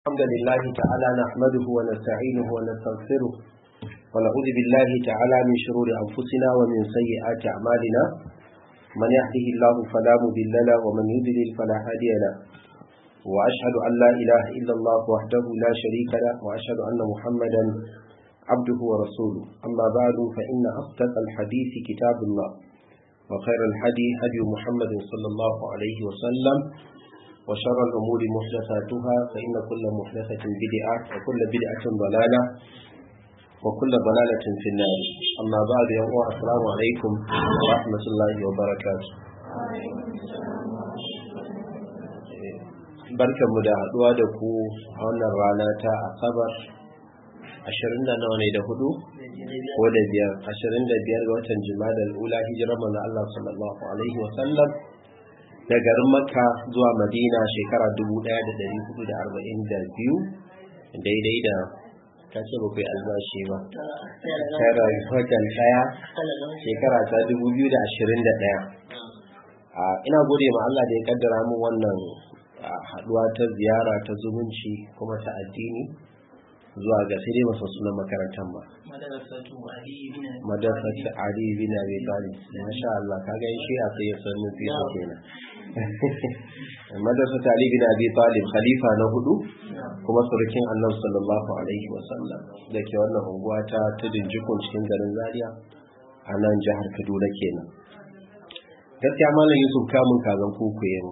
الحمد لله تعالى نحمده ونستعينه ونستغفره ونعوذ بالله تعالى من شرور أنفسنا ومن سيئات أعمالنا من يهده الله فلا مضل له ومن يضلل فلا هادي له وأشهد أن لا إله إلا الله وحده لا شريك له وأشهد أن محمدا عبده ورسوله أما بعد فإن أصدق الحديث كتاب الله وخير الحدي هدي محمد صلى الله عليه وسلم وشر الأمور محدثاتها فإن كل محدثة بدعة وكل بدعة ضلالة وكل ضلالة في النار أما بعد يا السلام عليكم ورحمة الله وبركاته barkan mu da haduwa da ku a wannan rana ta asabar 20 da nawa ne da hudu ko da biyar 25 ga watan jima'a ula hijirar manzo Allah sallallahu alaihi wa sallam da garin makka zuwa madina shekara 1442 daidai da ta ce ba kai albashi ba tara watan daya shekara ta 2021 ina gode ma Allah da ya kaddara mu wannan haduwa ta ziyara ta zumunci kuma ta addini zuwa ga sai dai masu sunan makarantar ba madrasatu ali bin abi talib masha Allah kaga shi a sai ya san nufi su kenan madrasatu ali bin abi talib khalifa na hudu kuma surukin annabi sallallahu alaihi wa sallam da ke wannan unguwa ta tudun jikun cikin garin zaria a nan jihar kaduna kenan gaskiya malam yusuf kamun kazan kuku yau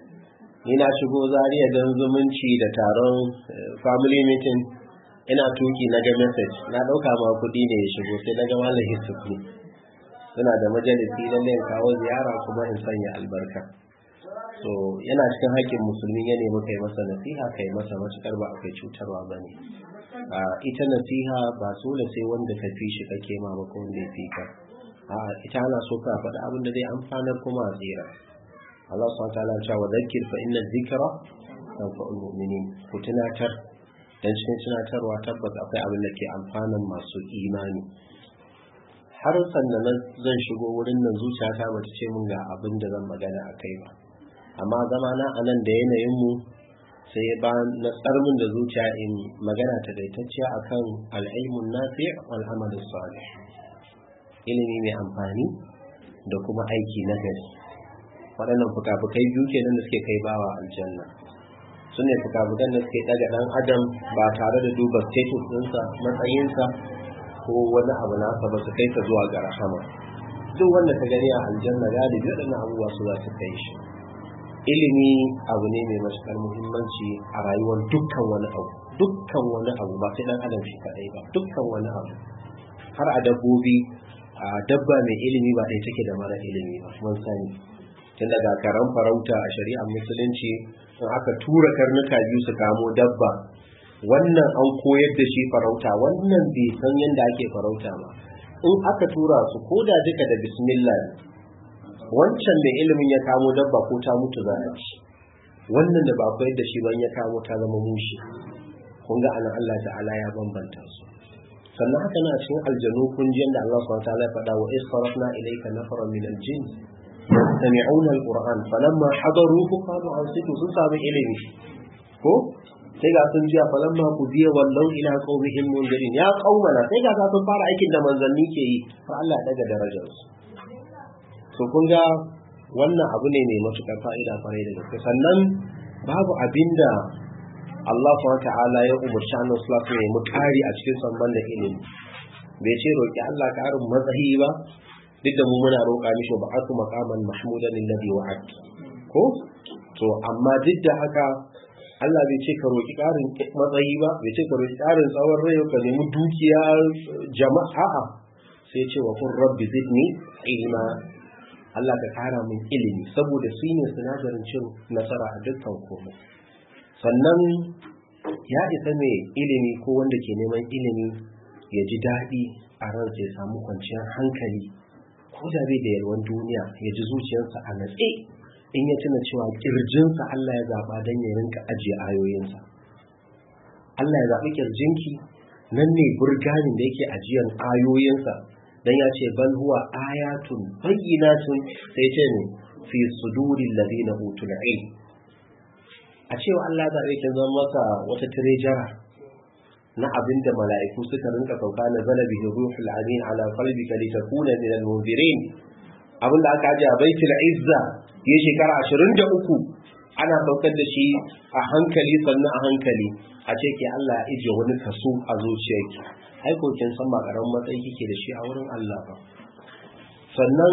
ni na shigo zaria don zumunci da taron family meeting ina tuki na ga message na dauka ma kudi ne ya shigo sai na ga malam yusuf ne suna da majalisi lalle in kawo ziyara kuma in sanya albarka so yana cikin haƙƙin musulmi ya nemi kai masa nasiha kai masa matukar ba akwai cutarwa ba ne ita nasiha ba dole sai wanda ka fi shi kake ma ba ko wanda ya fi ka ita ana so ka faɗi abin da zai amfanar kuma a tsira Allah subhanahu wa ta'ala ya ce wa dhakkir fa inna dhikra tanfa'ul mu'minin ku tunatar dan cikin tunatarwa tabbas akwai abin da ke amfanin masu imani har sannan zan shigo wurin nan zuciyata ba ta ce mun ga abin da zan magana a kai ba amma zama na a nan da yanayin mu sai ba na tsarmin da zuciya in magana ta daitacciya akan al'ilmun nafi' wal amal salih ilimi mai amfani da kuma aiki na gari waɗannan fuka-fukai biyu kenan da suke kai bawa aljanna su ne fuka-fukan da suke ɗaga ɗan adam ba tare da duba status ɗinsa matsayinsa ko wani abu nasa ba su kai ka zuwa ga rahama duk wanda ka gani a aljanna galibi waɗannan abubuwa su za su kai shi ilimi abu ne mai matuƙar muhimmanci a rayuwar dukkan wani abu dukkan wani abu ba sai ɗan adam shi kaɗai ba dukkan wani abu har a dabbobi a dabba mai ilimi ba ɗaya take da mara ilimi ba mun sani tun daga karan farauta a shari'ar musulunci in aka tura karnuka biyu su kamo dabba wannan an koyar da shi farauta wannan bai san yadda ake farauta ba in aka tura su ko da duka da bismillah wancan mai ilimin ya kamo dabba ko ta mutu za a ci wannan da ba koyar da shi ban ya kamo ta zama mushi kun ga anan Allah ta'ala ya bambanta su sannan haka na cikin aljanu kun ji yadda Allah subhanahu wa ta'ala ya faɗa wa isfarafna ilayka nafaran min aljin yastami'una alquran falamma hadaruhu qalu ansitu sun samu ilimi ko sai ga sun jiya falamma qudiya wallau ila qaumihim mundirin ya qaumana sai ga sun fara aikin da manzanni ke yi fa Allah daga darajar su to kun ga wannan abu ne mai matukar fa'ida kwarai da gaske sannan babu abinda Allah subhanahu ta'ala ya umarci annabi sallallahu alaihi wasallam mu kari a cikin samban da ilimi bai ce roki Allah karin matsayi ba duk da mu muna roƙa mishi ba aku maqaman mahmudan alladhi wa'ad ko to amma duk da haka Allah bai ce ka roƙi ƙarin matsayi ba bai ce ka roƙi ƙarin tsawon rai ka nemi dukiya jama'a a sai ce wa kun rabbi zidni ilma Allah ka ƙara min ilimi saboda su ne sinadarin cin nasara a dukkan komai sannan ya isa mai ilimi ko wanda ke neman ilimi ya ji daɗi a ransa ya samu kwanciyar hankali ko da bai da yalwan duniya ya ji zuciyarsa a natse in ya tuna cewa kirjinsa Allah ya zaɓa don ya rinka ajiye ayoyinsa Allah ya zaɓi kirjinki nan ne burganin da yake ajiyan ayoyinsa dan ya ce bal huwa ayatun bayyinatun sai ce ne fi sudurin ladina utul ilm a cewa Allah zaɓe kin zama masa wata tirejara na abin da mala'iku suka rinka sauka na zala bihi ruhul amin ala qalbika litakuna min al-munzirin abin da aka aje a baitul izza ya shekara 23 ana saukar da shi a hankali sannan a hankali a ce ke Allah ya ije wani kaso a zuciyarki ai ko kin san ba karamin matsayi kike da shi a wurin Allah ba sannan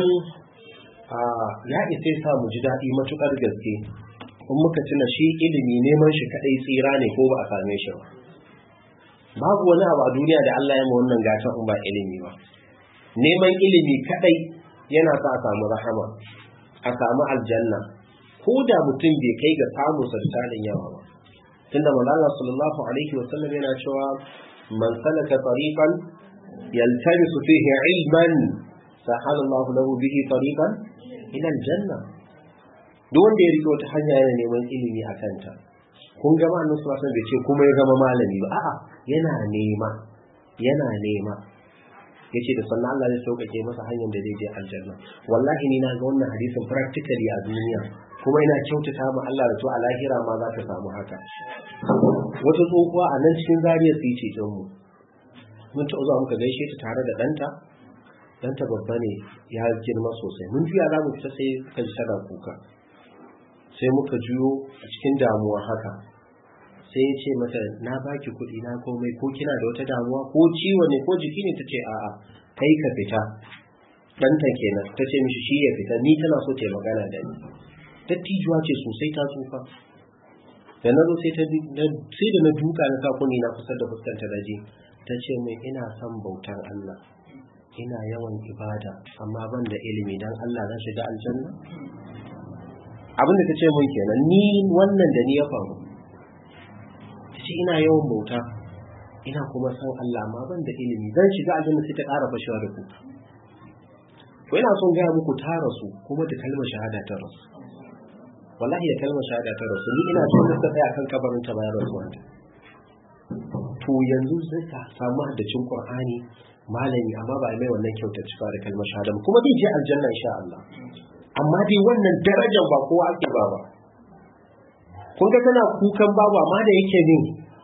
ya isa sa mu ji daɗi matukar gaske in muka tuna shi ilimi neman shi kadai tsira ne ko ba a same shi ba babu wani abu a duniya da Allah ya ma wannan gatan in ba ilimi ba neman ilimi kadai yana sa a samu rahama a samu aljanna ko da mutum bai kai ga samun sarsanin yawa ba tunda manzo sallallahu alaihi wasallam yana cewa man salaka tariqan yaltamisu fihi ilman sahala Allah lahu bihi tariqan ila aljanna duk wanda ya rike wata hanya yana neman ilimi a kanta kun ga ma annabi sallallahu alaihi bai ce kuma ya zama malami ba a'a yana nema yana nema yace da sannan Allah zai sauƙaƙe masa hanyar da zai je aljanna wallahi ni na ga wannan hadisin practically a duniya kuma ina kyautata ma Allah da to a lahira ma za ka samu haka wata tsohuwa a nan cikin zariya su yi ceton mu mun ta zuwa muka gaishe ta tare da ɗanta ɗanta babba ne ya girma sosai mun juya za mu fita sai ka ji tana kuka sai muka juyo a cikin damuwa haka sai ya ce mata na baki kuɗi na komai ko kina da wata damuwa ko ciwo ne ko jiki ne ta ce a'a kai ka fita ɗanta kenan ta ce mishi shi ya fita ni tana so ta magana da ni dattijuwa ce sosai ta tsufa da na zo sai da na duka na kakuni na kusa da fuskanta da ji ta ce mai ina son bautan Allah ina yawan ibada amma ban da ilimi dan Allah zan shiga aljanna abinda ta ce mun kenan ni wannan da ni ya faru ta ce ina yawan bauta ina kuma san Allah amma ban da ilimi zan shiga aljanna sai ta ƙara fashewa da kuka ko ina son gaya muku ta rasu kuma da kalmar shahada ta rasu wallahi da kalmar shahada ta rasu ni ina son da tsaya kan kabarin ta bayan rasuwanta to yanzu zai ka samu haddacin Qur'ani malami amma ba mai wannan kyautar cika da kalmar shahada kuma zai je aljanna insha Allah amma dai wannan darajar ba kowa ake ba ba kun ga tana kukan babu amma da yake ne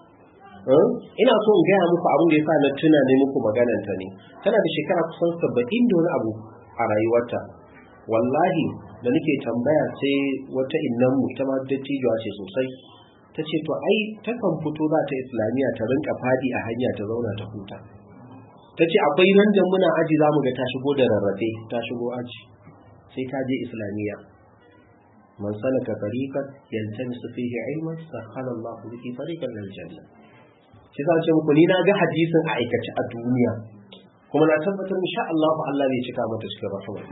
ina so in gaya muku abin da ya sa na tuna ne muku magananta ne tana da shekara kusan saba'in da wani abu a rayuwarta wallahi da nake tambaya sai wata innan mu ita ma dattijuwa ce sosai ta ce to ai takan fito za ta islamiyya ta rinka fadi a hanya ta zauna ta huta ta ce akwai nan da muna aji za mu ga ta shigo da rarrafe ta shigo aji sai ta je islamiyya man salaka tariqan yaltamisu fihi ilman sakhala Allah bihi tariqan lil janna shi sa ce muku ni na ga hadisin a aikace a duniya kuma na tabbatar insha Allah Allah zai cika mata cikin rahama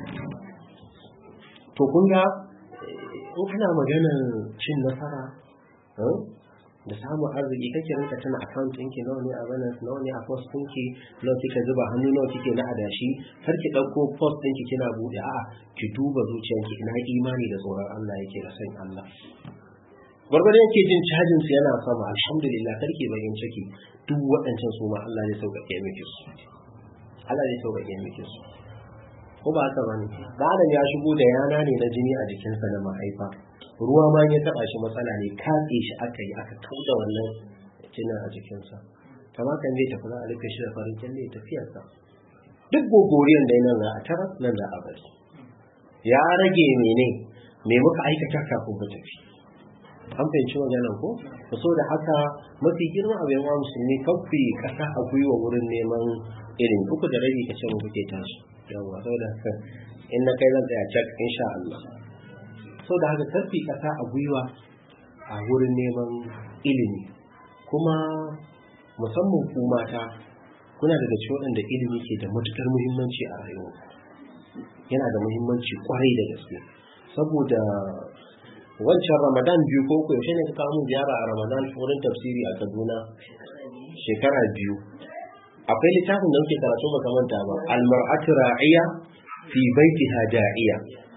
to kun ga in ana maganar cin nasara da samun arziki kake rinka tana account ɗinki nawa ne a balance nawa ne a post ɗinki nawa kika zuba hannu nawa kike na adashi har ki ɗauko post ɗinki kina buɗe a'a ki duba zuciyanki ina imani da tsoron Allah yake da san Allah gwargwadon yake jin cajin su yana sama alhamdulillah karki bayin ciki duk waɗancan su ma Allah zai sauƙaƙe miki su Allah zai sauƙaƙe miki su ko ba haka bane da adam ya shigo da yana ne na jini a jikinsa na mahaifa ruwa ma ya taba shi matsala ne katse shi aka yi aka kauda wannan jinin a jikinsa kama kan zai tafi za a rufe shi da farin kyalle ya tafiyarsa duk gogoriyan da nan za a tara nan za a bari ya rage mene me muka aikata kafin mu tafi an fahimci maganan ko ku so da haka mafi girma a bayan musulmi kafi kasa a gwiwa wurin neman irin uku da rabi ka ce mu kuke tashi yawa saboda haka in na kai zan tsaya cak insha Allah saboda haka kafi kasa a gwiwa a wurin neman ilimi kuma musamman ku mata kuna daga cikin waɗanda ilimi ke da matukar muhimmanci a rayuwa yana da muhimmanci kwarai da gaske saboda wancan ramadan biyu ko ko yaushe ne ka kawo mun ziyara a ramadan wurin tafsiri a kaduna shekara biyu akwai littafin da muke karatu makamanta ba almar'atu ra'iya fi baitiha da'iya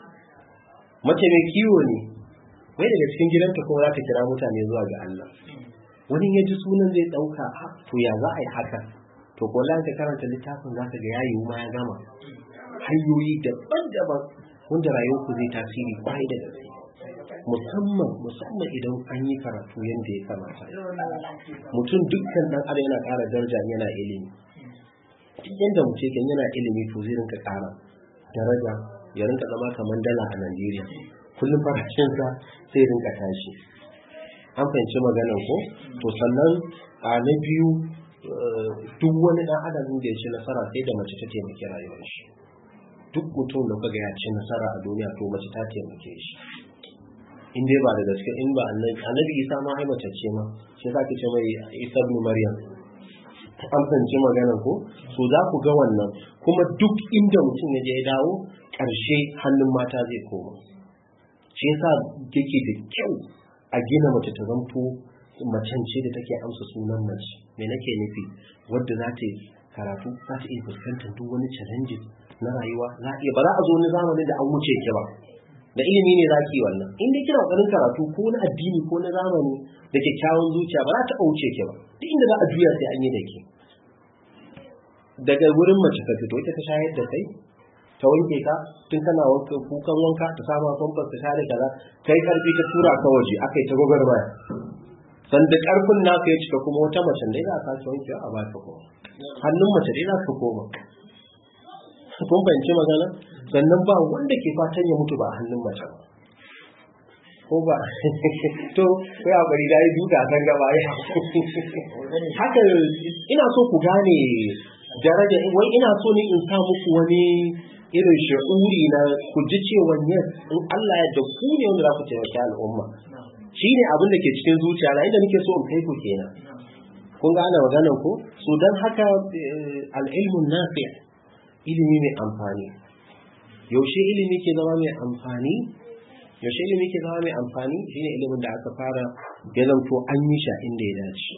mace mai kiwo ne wai daga cikin gidanta kuma za ta kira mutane zuwa ga Allah wani ya ji sunan zai dauka to ya za a yi haka to ko ka karanta littafin za ka ga yayi ma ya gama hanyoyi daban-daban wanda rayuwarku zai tasiri kwarai da gaske musamman musamman idan an yi karatu yadda ya kamata mutum dukkan dan adam yana ƙara daraja yana ilimi duk yadda mutum yake yana ilimi to zai rinka ƙara daraja ya rinka zama kamar dala a Najeriya kullum farashinsa sai rinka tashi an fahimci maganar ko to sannan a na biyu duk wani dan adam da ya ci nasara sai da mace ta taimaki rayuwar shi duk mutum da kaga ya ci nasara a duniya to mace ta taimake shi in dai ba da gaske in ba annabi isa ma ai mace ce ma sai za ki ce mai isa ibn maryam an fahimci maganar ko so za ku ga wannan kuma duk inda mutum ya je ya dawo ƙarshe hannun mata zai koma shi yasa yake da kyau a gina mace ta zanto macen ce da take amsa sunan mace me nake nufi wadda za ta yi karatu za ta iya fuskantar duk wani challenges na rayuwa za iya ba za a zo wani zamanin da an wuce ki ba da ilimi ne za ki yi wannan in dai kina kokarin karatu ko na addini ko na zamani da kyakkyawan zuciya ba za ta wuce ki ba duk inda za a juya sai an yi da ke daga wurin mace ka fito ita ta shayar da kai ta wanke ka tun kana wanka kukan wanka ta sama famfas ta share kaza kai karfi ta tura ka waje aka yi ta gwagwarmaya sanda karfin naka ya cika kuma wata mace dai za ka wanke a baka kuma hannun mace dai za ka koma kun fahimci magana sannan ba wanda ke fatan ya mutu ba a hannun mace ba ko ba to kai a bari dai duka san gaba ya haka ina so ku gane daraja wai ina so ne in sa muku wani irin shi'uri na ku ji cewa yes in Allah ya da ku ne wanda za ku taimaki al'umma shi ne abin da ke cikin zuciya na inda nake so in kai ku kenan kun gane maganar ko so don haka al'ilmun nafi ilimi mai amfani yaushe ilimi ke zama mai amfani yaushe ilimi ke zama mai amfani shine ilimin da aka fara ya zanto an yi sha inda ya dace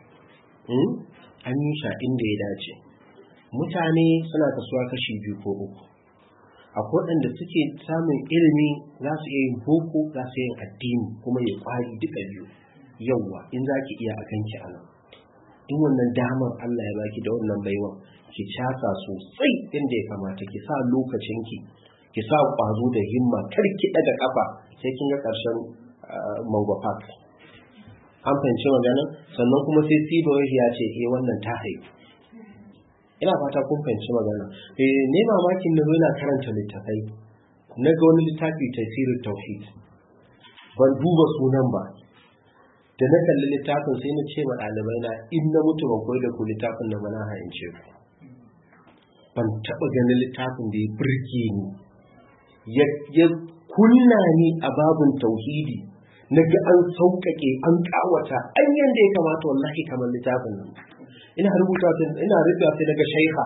an yi sha inda ya dace mutane suna kasuwa kashi biyu ko uku akwai waɗanda suke samun ilimi za su iya yin boko za su yin addini kuma ya kwari duka biyu yauwa in za ki iya a kanki a nan in wannan damar Allah ya baki da wannan baiwan ki casa sosai inda ya kamata ki sa lokacinki ki sa ƙwazo da himma kar ki ɗaga ƙafa sai kin ga ƙarshen mango park an fahimci magana sannan kuma sai sido ya ce eh wannan ta haifu ina fata kun fahimci magana eh ne mamakin na yana karanta littafai na ga wani littafi tafsirin tauhid ban duba sunan ba da na kalli littafin sai na ce wa ɗalibai na in na mutu ban koyi da ku littafin da mana hayance ku ban taɓa ganin littafin da ya birge ni ya kunna ni a babin tauhidi na ga an sauƙaƙe an ƙawata an yanda ya kamata wallahi kamar littafin nan ina rubuta ina rubuta sai daga shaikha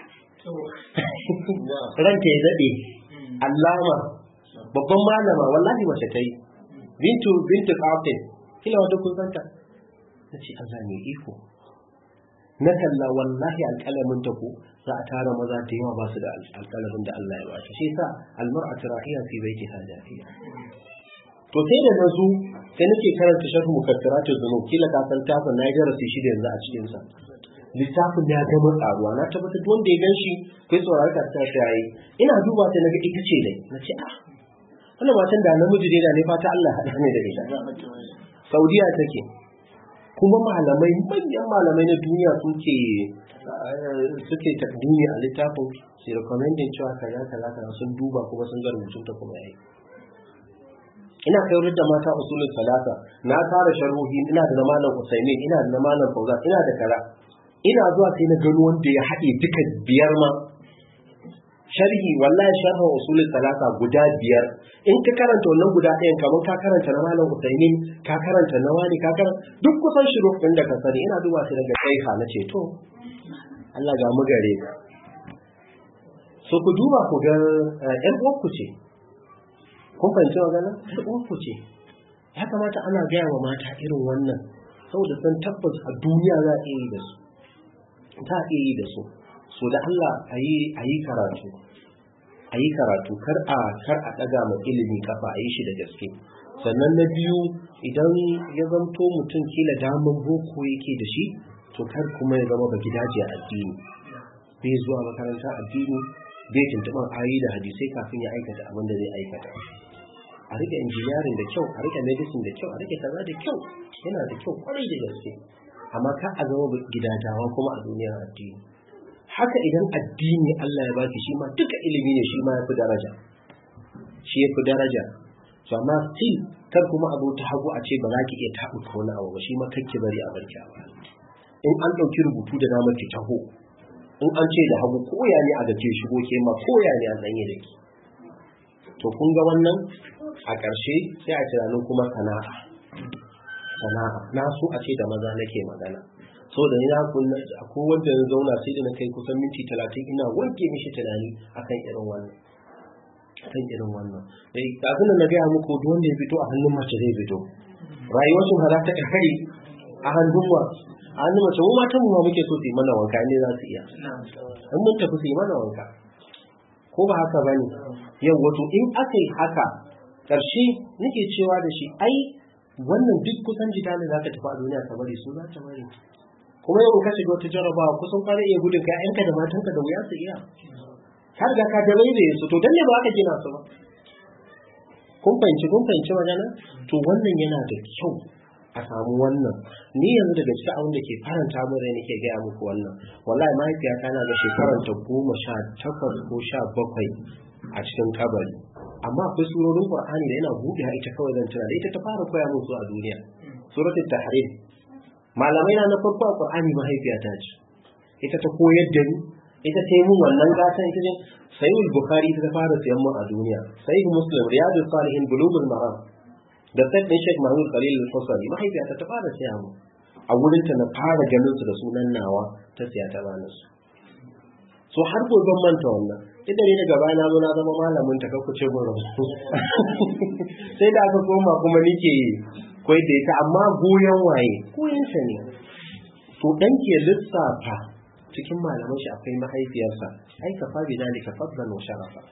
ranka ya daɗe allama babban malama wallahi mace ta yi bintu bintu kafin kila wanda kun santa na ce Allah ne iko na kalla wallahi alƙalamin ta ku za a tara maza da yawa ba su da alƙalamin da Allah ya ba shi sa almar'atu rahiya fi baiti hadafiya to sai da nazo sai nake karanta sharh mukaddaratul zunub kila ka san tafin na darasi shi da yanzu a cikin sa littafin ya gama tsaruwa na tabbatar wanda ya gan shi kai saurari ka ta ta yi ina duba ta naga ita ce dai na ce ah wannan matan da namiji dai da ne fata Allah haɗa ne da ita Saudiya take kuma malamai manyan malamai na duniya suke suke takdimi a littafin su recommending cewa kaza kaza kaza sun duba kuma sun ga rubutun ta kuma yayi ina kai da mata usulul salata na fara sharhohi ina da na malam Usaimin ina da na malam Fauzan ina da kaza ina zuwa sai na gano wanda ya haɗe duka biyar ma sharhi wallahi sharhin usulul salata guda biyar in ka karanta wannan guda ɗayan kamar ka karanta na malam Usaimin ka karanta na wani ka karanta duk kusan shiru ɗin da ka sani ina duba sai daga kai na ce to Allah ga mu gare ka so ku duba ku ga ƴan uwanku ce kun fahimci magana ƴan uwanku ce ya kamata ana gaya wa mata irin wannan saboda san tabbas a duniya za a iya yi da su za a iya yi da su so da Allah a yi karatu a yi karatu kar a kar a ɗaga ma ilimi kafa a yi shi da gaske sannan na biyu idan ya zanto mutum kila daman boko yake da shi to kar kuma ya zama baki daji a addini bai zuwa makaranta addini bai tuntuɓar ayi da hadisai kafin ya aikata abin da zai aikata a rike engineering da kyau a rike medicine da kyau a rike kaza da kyau yana da kyau kwarai da gaske amma ka a zama gidajawa kuma a duniyar addini haka idan addini Allah ya baki shi ma duka ilimi ne shi ma ya fi daraja shi ya fi daraja to amma still kar kuma abu ta hagu a ce ba za ki iya taɓuka wani abu ba shi ma kake bari a barki a baya in an ɗauki rubutu da dama ki taho in an ce da hagu koya ne a gaje shigo ke ma koya ne a tsanye da ki to kun ga wannan a ƙarshe sai a tunanin kuma sana'a sana'a na so a ce da maza nake magana so da ina kunna ko wanda ya zauna sai da na kai kusan minti talatin ina wanke mishi tunani akan irin wannan akan irin wannan dai kafin na gaya muku duk wanda ya fito a hannun mace zai fito rayuwar su hada ta kai a hannun wa a hannun mace mu matan mu ma muke so su yi mana wanka ne za su iya in mun tafi su yi mana wanka ko ba haka bane yau wato in aka yi haka ƙarshe nake cewa da shi ai wannan duk kusan jita ne za ka tafi a duniya ka bari su za ta bari kuma yau ka shiga wata jarabawa kusan kwana iya gudun ka yanka da matanka da wuya su iya har ga ka da bai su to dan ne ba ka gina su ba kun fahimci kun fahimci magana to wannan yana da kyau a samu wannan ni yanzu daga cikin abin da ke faranta mu rai nake gaya muku wannan wallahi mahaifiyata na ga shekarar ta goma sha takwas ko sha bakwai a cikin kabari amma akwai surorin qur'ani da yana buɗe ita kawai zan tuna da ita ta fara koya min su a duniya suratul tahrim malamai na na farko a qur'ani mahaifiyata ce ita ta koyar da ni ita ta yi mun wannan gatan ita ce sayyid bukhari ta fara siyan mu a duniya sayyid muslim riyadus salihin bulugul maram da sai ɗin Sheikh Mahmud Khalil Al-Fasali mahaifiyata ta fara siya mu a wurin ta na fara ganin su da sunan nawa ta siya ta bani su so har ko ban manta wannan idan ne daga baya na zo na zama malamin ta kakku ce mun rubutu sai da aka koma kuma nike koyi da ita amma goyon waye goyon sa ne to dan ke lissafa cikin malaman shi akwai mahaifiyarsa ai ka fa bi dalika fadlan wa sharafa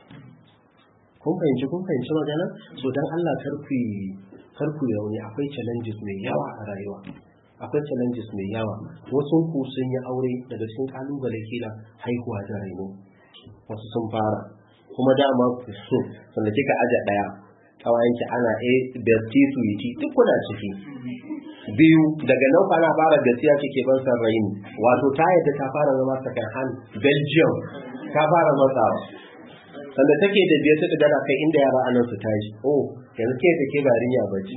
kun fahimci kun fahimci magana so dan Allah kar ku kar ku yauni akwai challenges mai yawa a rayuwa akwai challenges mai yawa wasu ku sun yi aure daga cikin kalubale kila haihuwa da raino wasu sun fara kuma dama ku so sanda kika aje daya kawayenki ana a besti suiti duk kuna ciki biyu daga nan kwana fara gaskiya kike ban san raini wato ta yadda ta fara zama second hand belgium ta fara matsawa sanda take da biyar ta dara kai inda yara anan su tashi oh yanzu ke da ke barin ya bace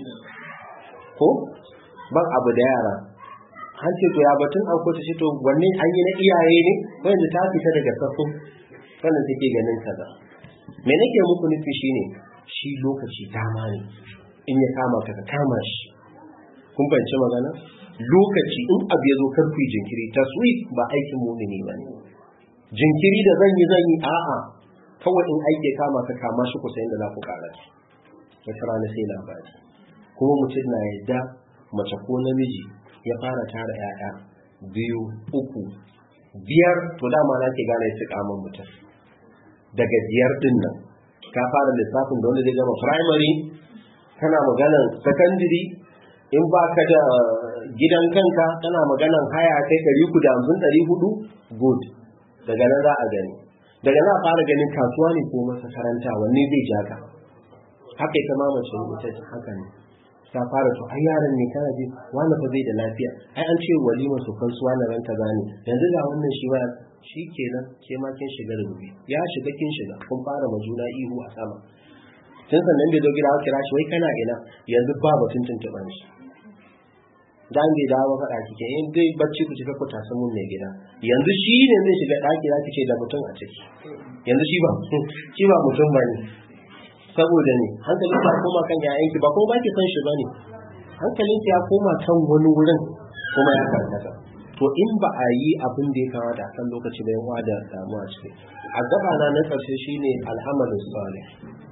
ko ban abu da yara an ce to ya batun an ta shi to wanne an yi na iyaye ne wanda ta fita daga safin wannan take ganin kaza me nake muku nufi shine shi lokaci dama ne in ya kama ka ka kama shi kun fahimci magana lokaci in abu ya zo kar ku yi jinkiri taswif ba aikin mumini ba ne jinkiri da zan yi zan yi a'a kawai in aiki kama ka kama shi kusa inda za ku kara shi wata rana sai labari kuma mutum na yadda mace ko namiji ya fara tara 'ya'ya biyu uku biyar to dama na ke gane su kaman mutum daga biyar din nan ka fara lissafin da wanda zai gama primary kana maganan secondary in ba ka da gidan kanka kana maganan haya kai ɗari uku da hamsin ɗari hudu good daga nan za a gani daga za a fara ganin kasuwa ne ko masakaranta wanne zai ja ka haka ita ma mace ita haka ne ta fara to ai yaran ne kana ji wani fa bai da lafiya ai an ce walima su kan su wani ranta gane yanzu ga wannan shi ba shi kenan ke ma kin shiga da gobe ya shiga kin shiga kun fara ma juna ihu a sama tun sannan bai zo gida aka kira shi wai kana ina yanzu ba batun tuntuɓan shi dan bai dawo faɗa kike in dai bacci ku cika ku tasan mun mai gida yanzu shi ne zai shiga ɗaki za ki ce da mutum a ciki yanzu shi ba shi ba mutum ba ne saboda ne hankalin ya koma kan yayanki ba kuma ba ki san shi ba ne hankalin ya koma kan wani wurin kuma ya karkata to in ba a yi abin da ya kamata a kan lokaci da yawa da damuwa ciki a gaba na na ƙarshe shine al'amalin salih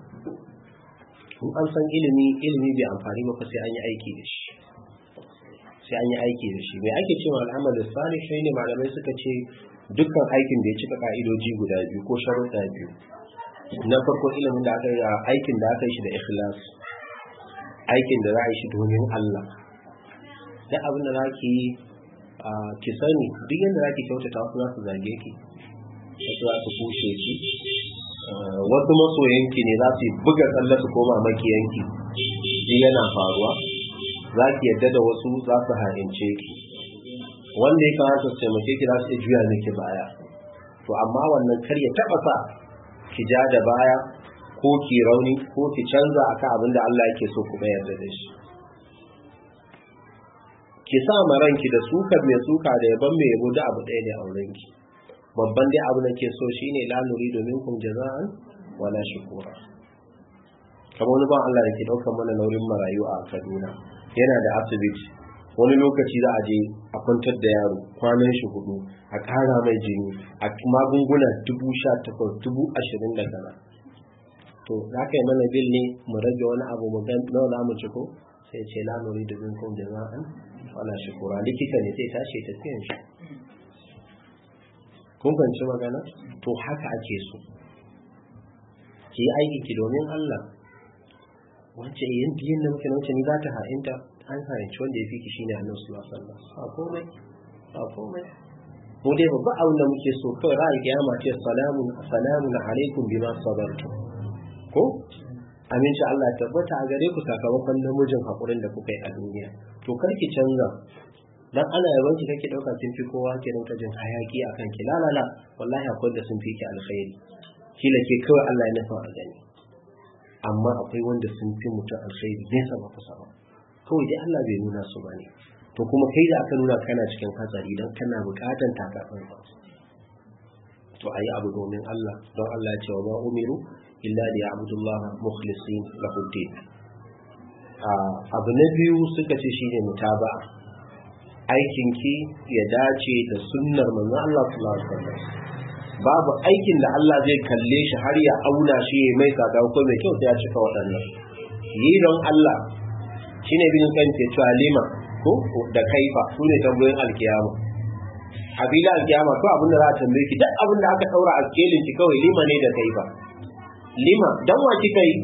in an san ilimi ilimi bai amfani ba sai an yi aiki da shi sai an yi aiki da shi mai ake cewa al'amalin salih shi ne malamai suka ce dukkan aikin da ya cika ka'idoji guda biyu ko sharuɗa biyu na farko ilimin da aka yi aikin da aka yi shi da ikhlas aikin da za a yi shi domin Allah da abin da za ki yi ki sani duk yadda za ki kyautata wasu za su zage ki wasu za su kushe ki wasu masoyanki ne za su buga tsalle su koma makiyanki shi yana faruwa za ki yadda da wasu za su harince ki wanda ya kamata su taimake ki za su iya juya miki baya to amma wannan kar ya taba sa ki ja da baya ko ki rauni ko ki canza akan abin da Allah yake so kuma yarda da shi ki sa ma ranki da sukar mai suka da yaban mai yabo da abu ɗaya ne a wurinki babban dai abu da ke so shine la nuridu minkum jaza'an wala shukura kamar wani ban Allah da ke ɗaukar mana nauyin marayu a Kaduna yana da asibiti wani lokaci za a je a kwantar da yaro kwanan shi hudu a ƙara mai jini a magunguna dubu sha takwas dubu ashirin da kaza to za ka yi mana bil ne mu rage wani abu mu gan nawa za mu ciko sai ce la nuridu minkum jaza'an wala shukura likita ne sai tashi ta tafiyan shi kun fahimci magana to haka ake so ki yi aiki ki domin Allah wace yin biyan da muke na wace ni za ta ha'inta an ha'inci wanda ya fi ki shine annabi sallallahu alaihi wasallam ba komai ba komai mu dai babba abin da muke so kawai ra'ayi kiyama ce salamun salamun alaikum bima sabartum ko aminci Allah ya tabbata a gare ku sakamakon namijin hakurin da kuka yi a duniya to kar ki canza dan ana yaban ki kake dauka kin fi kowa ke rinka jin hayaki akan ki la la la wallahi akwai da sun fi ki alkhairi kila ke kawai Allah ya nufa a gani amma akwai wanda sun fi mutum alkhairi nesa ba kusa ba kawai dai Allah bai nuna su bane to kuma kai da aka nuna kana cikin hatsari dan kana bukatan takatsan ba to ayi abu domin Allah don Allah ya ce wa ma umiru illa li ya'budullaha mukhlisin lahu din abu na biyu suka ce shine mutaba'a aikinki ya dace da sunnar manzo Allah sallallahu alaihi wasallam babu aikin da Allah zai kalle shi har ya auna shi ya mai sada ko mai kyau sai ya cika waɗannan yi don Allah shine bin kan ce cewa lima ko da kaifa su ne tambayoyin alkiyama habila alkiyama ko abin da za a tambaye ki duk abin da aka daura a kelin ki kawai lima ne da kaifa lima dan wa kika yi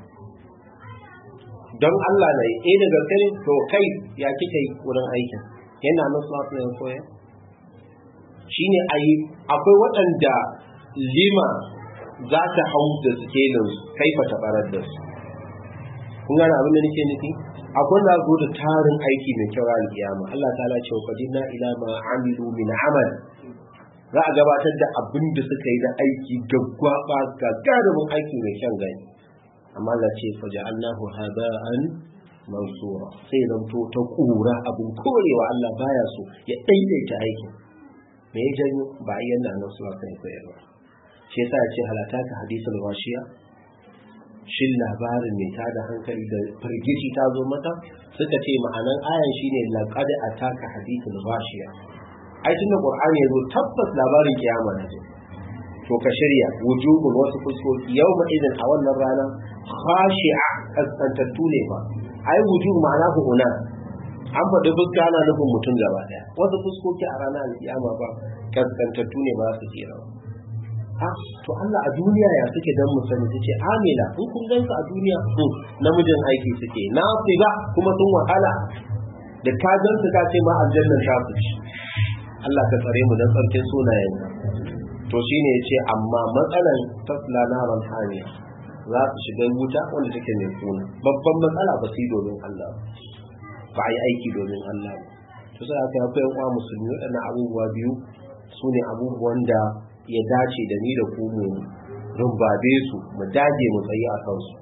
don Allah ne eh da gaske ne to kai ya kika yi wurin aikin yana nan sallallahu alaihi koya shine ayi akwai waɗanda lima za ta hau da skelin kaifa ta barar da su kun gane abin da nake nufi akwai da zo da tarin aiki mai kyau ran kiyama Allah ta'ala ce wa qadina ila ma amilu min amal za a gabatar da abin da suka yi da aiki gaggwaba gagarumin aiki mai kyan gani amma Allah ce faja'alnahu haba'an mansura sai zanto ta kura abin korewa Allah baya so ya daidaita aikin me ya janyo ba a yanna nan suna kan koyarwa shi yasa ya ce halata ka hadisul washiya shin labarin mai tada hankali da firgici ta zo mata suka ce ma'anan ayan shine laqad ataka hadithul washiya ai tunda qur'ani yazo tabbas labarin kiyama ne to ka shirya wujubun wasu fuskoki yau ma idan a wannan rana khashi'a kaskantattu ne ba ai wujub ma'ana huna an faɗi fuska ana nufin mutum gaba ɗaya wasu fuskoki a ranar alƙiyama ba kaskantattu ne ba su tsira ba to Allah a duniya ya suke dan mu sani ce amila in kun gansu a duniya namijin aiki suke na ba kuma sun wahala da ka gansu ka ce ma aljanna ta su Allah ka tsare mu dan tsarkin sunayen to shine yace amma matsalan tasla naran haniya za su shiga wuta wanda take mai kuna babban matsala ba su domin Allah ba a yi aiki domin Allah to sai aka yafi yan uwa musulmi waɗannan abubuwa biyu su ne abubuwan da ya dace da ni da ku mu rumbabe su mu dage mu tsayi a kansu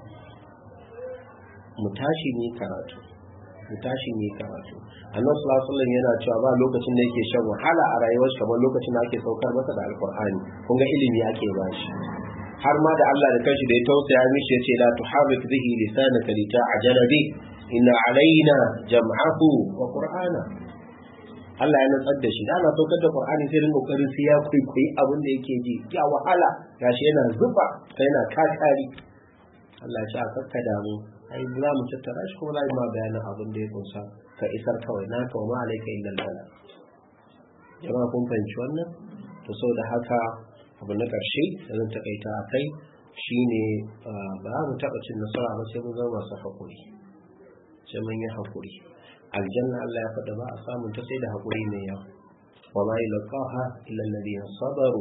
mu tashi ne karatu mu tashi ne karatu annabi sallallahu alaihi yana cewa ba lokacin da yake shan wahala a rayuwar kamar lokacin da ake saukar masa da alqur'ani kun ga ilimi ake bashi har ma da Allah da kanshi da ya tausaya mishi yace la tuharrik bihi lisanaka lita'jala bi inna alaina jam'ahu wa qur'ana Allah ya nutsar da shi ana saukar da Qur'ani sai rin kokarin sai ya kwaikwayi abin da yake ji ya wahala gashi yana zuba sai yana kakari Allah ya sa kakka damu ai za mu tattara shi kuma za mu bayanin abin da ya kunsa ka isar kawai na ka ma alaika illa bala jama'a kun fahimci wannan to saboda haka abu na ƙarshe da zan takaita a kai shine ba za mu taɓa cin nasara ba sai mun zama masu haƙuri sai mun yi haƙuri aljanna Allah ya faɗa ba a samun ta sai da haƙuri mai yawa wa ma yulqaha illa alladhina sabaru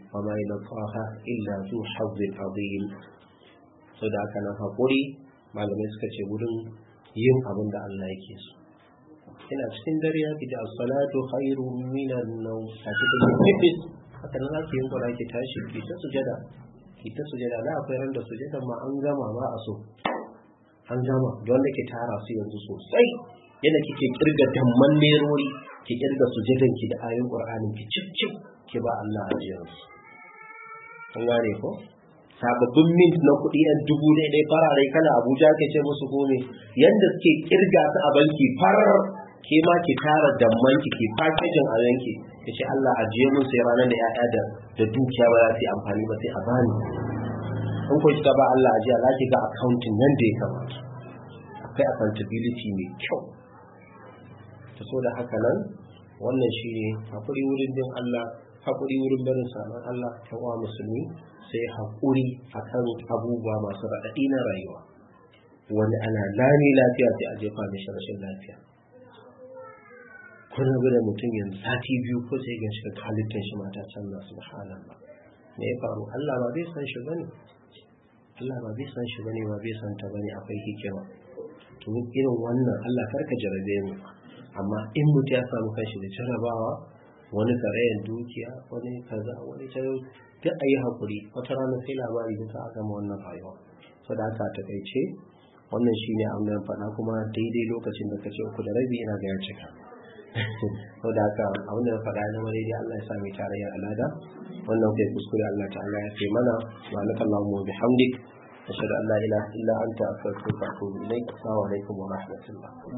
wa ma yalqaha illa zu hazzin azim so da haka nan hakuri malamai suka ce wurin yin abin da Allah yake so ina cikin dare ya da salatu khairu minan nawm a cikin fitness haka nan zaki yin kura ki tashi ki ta sujada ki ta sujada da akwai ran da sujadan ma an gama ba a so an gama don da ke tara su yanzu sosai yadda kike kirga damman nerori ki kirga sujadan ki da ayoyin qur'anin ki cip cip ki ba Allah ajiyar su kun gane ko sababbin mint na kuɗi yan dubu ɗaya ɗaya farare kana abuja ke ce musu ko ne yadda suke kirga su a banki farar ke ma ki tara damman ki ki fakejin a yanki ki ce Allah ajiye mun sai ranar da ya'ya da da dukiya ba za su yi amfani ba sai a bani in ko kika ba Allah ajiya za ki ga accounting nan da ya kamata akwai accountability mai kyau ta so da haka nan wannan shi ne haƙuri wurin bin Allah haƙuri wurin barin saman Allah ta wa musulmi sai haƙuri akan abubuwa masu raɗaɗi na rayuwa wani ana lami lafiya sai a jefa mishi rashin lafiya kun rabu da mutum yanzu sati biyu ko sai gan shi halittar shi mata canza subhanallah me ya faru Allah ba zai san shi bane Allah ba zai san shi bane ba zai san ta bane akwai hikima to irin wannan Allah karka jarabe mu amma in mutum ya samu kanshi da jarabawa wani karayen dukiya wani kaza wani tayo duk a yi haƙuri wata rana sai labari da ta gama wannan rayuwa so da aka takaice wannan shine abin da faɗa kuma daidai lokacin da kace uku da rabi ina ga ya cika sau da haka abin da na faɗa na wani dai Allah ya sa mai tarayyar alada wannan kai kuskure Allah ta'ala ya kai mana wa laka Allahu wa bihamdik ashhadu an la ilaha illa anta astaghfiruka wa atubu ilaik assalamu alaikum wa rahmatullah